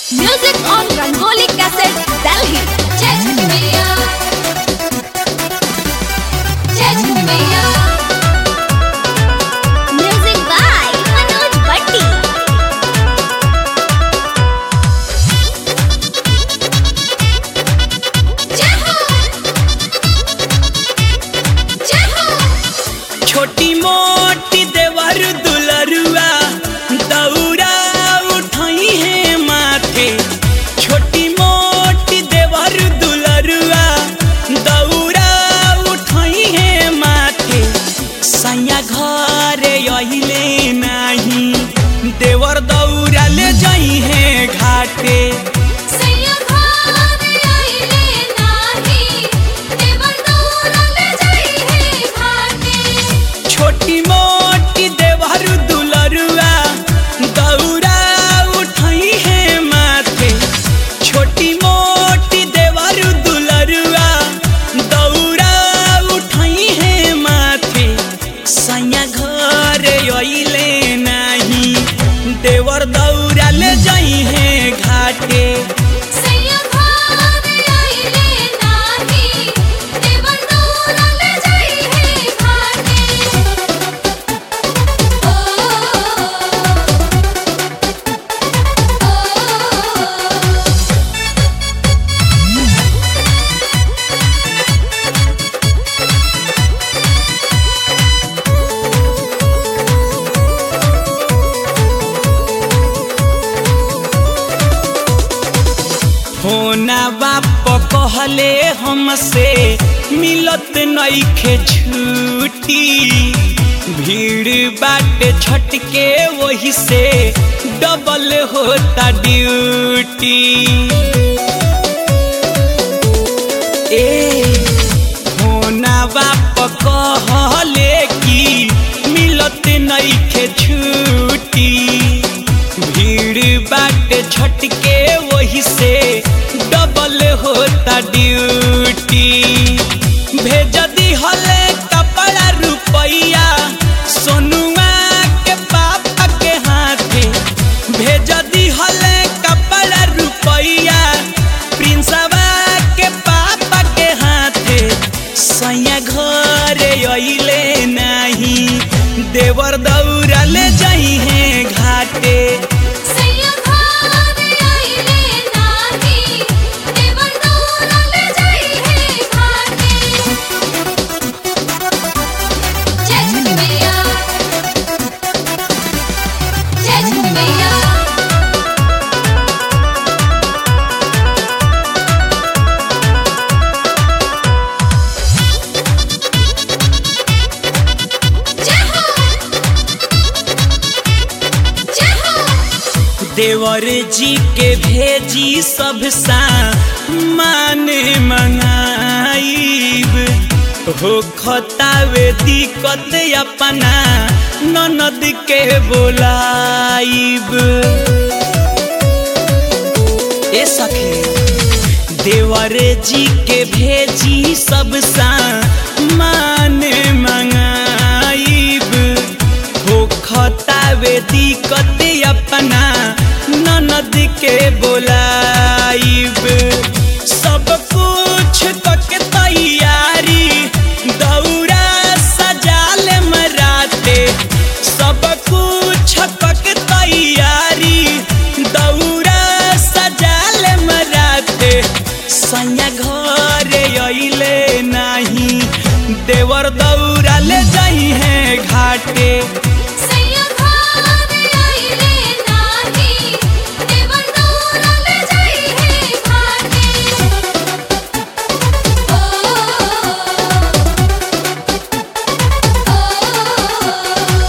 Music on Rangoli Cassette, Delhi. जय छठी मैया जय छठी मैया Music by Manoj Bhatti. जय हो जय हो छोटी मोटी देवर दुलरुआ दौरा उठाई है माथे छोटी मोटी देवर दुलरुआ दौरा उठाई है माथे सैया घर अहिले नाही देवर दौरा ले जाई है घाटे सैया भाग आइले नाही देवर दौरा ले जाई है घाटे छोटी मोटी देवर दुलरुआ दौरा उठाई है माथे छोटी मोटी देवर दुलरुआ दौरा उठाई है माथे सैया घर अइले नाही देवर दौरा ले जाई है घाटे सैया भाग आइले नाही देवर दौरा ले जाई है घाटे ओ ओ होना बाप कहले हमसे मिलत नईखे छुट्टी भीड़ बाटे छटके वही से डबल होता ड्यूटी ए होना बाप कहले कि मिलत नईखे छुट्टी भीड़ बाटे छटके वही से डबल होता ड्यूटी भेज दी हले कपड़ा रुपैया सोनुआ के पापा के हाथे भेज दी हले कपड़ा रुपैया प्रिंसवा के पापा के हाथे सैया घर अइले नाही देवर दौरा ले जाई है घाटे सैया भाग आइले नाही देवर दौरा ले जाई है घाटे जय छठी मैया जय छठी मैया जय हो जय हो देवर जी के भेजी सब सा मान मंगाइब हो खतावे दिक्कत अपना ननद के बोलाइब ए सखी देवर जी के भेजी सब सा मान मंगाइब हो खतावे दिक्कत अपना ननद के बोलाइब सब कुछ कके तैयारी दौरा सजाल मराते सब कुछ कके तैयारी दौरा सजाल मराते सैया घर अइले नाही देवर दौरा ले जाई है घाटे सैया भाग आइले नाही देवर दौरा ले जाई है घाटे ओ ओ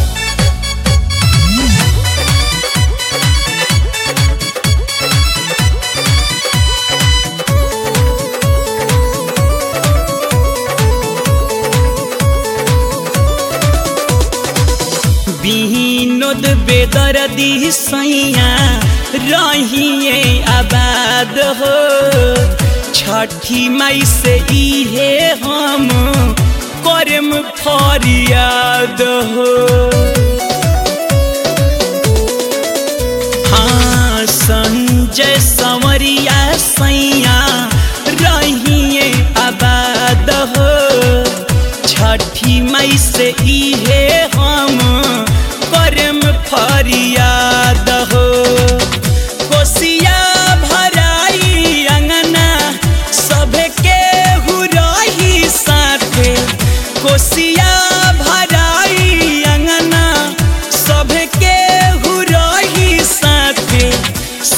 बिहिनोद बेदर्दी सैया रहिए आबाद हो छठी माई से इहे हम करम फरियाद हो हाँ संजय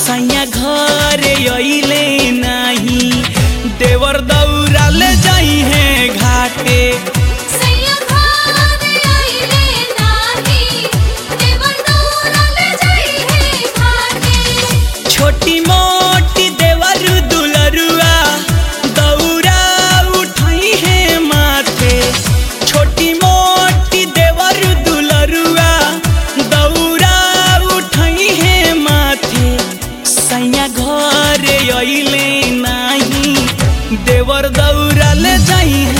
सैया घर अइले नाही देवर दौरा ले जाई है घाटे सैया घर आइले नाही देवर दौड़ल जाई है घाटे छोटी मोटी देवर दुलरुआ दौरा उठाई है माथे छोटी मोटी देवर दुलरुआ दौरा उठाई है माथे सैया घर अइले नाही देवर दौरा ले जाई